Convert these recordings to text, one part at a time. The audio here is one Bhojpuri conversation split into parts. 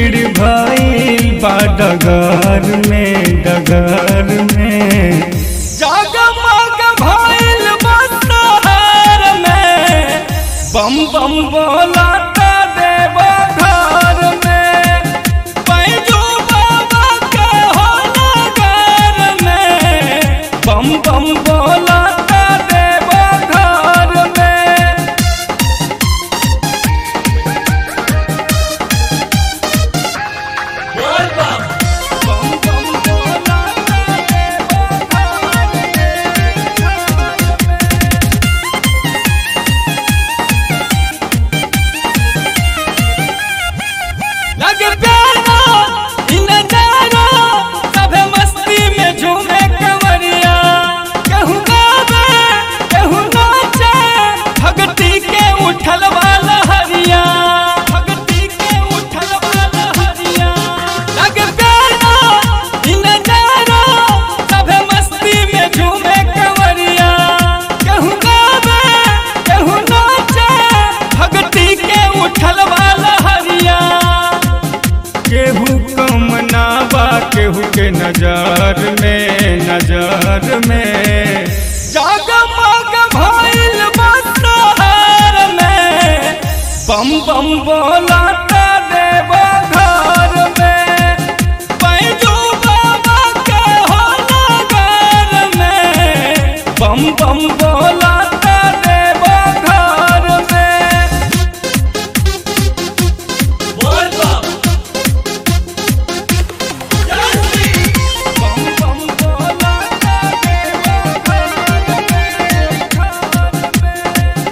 भीड़ भइल बा डगर में डगर में जगमग भइल बा शहर में बम बम बोला देव घर में पैजू बाबा के हो नगर में बम बम बोला देव घर में बम बम बोला देव घर में लगे प्यारा इ नजारा सभे मस्ती में झूमे कंवरिया कहूँ गावे कहूँ नाचे भगती के उठल वाला हरिया भगती के उठल वाला हरिया लगे प्यारा इ नजारा सभे मस्ती में झूमे कंवरिया कहूँ गावे कहूँ नाचे भगती के उठल वाला हरिया केहू कम ना बा केहू के नजर में नजर में जगमग भइल बा शहर में बम बम बोला देव घर में पैजू बाबा के हो नगर में बम बम बोला देव घर में बम बम बोला देव घर में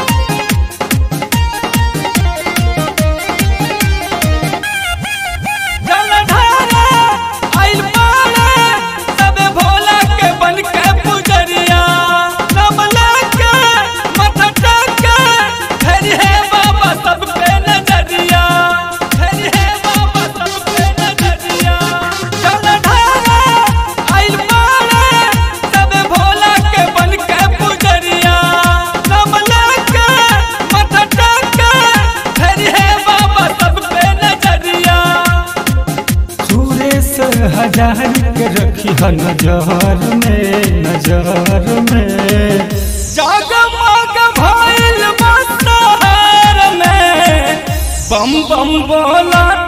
जलधारा आइल पारे सबे भोला के बन के पुजरिया नमला के मथटा के हरि है बाबा सब पे नजरिया हरि है बाबा सब पे नजरिया जलधारा आइल पारे सबे भोला के बन के पुजरिया नमला के मथटा के हरि है बाबा सब पे नजरिया सुरेश हजार के रखी है नजर में नजर में जगमग भइल बा शहर में बम बम बोला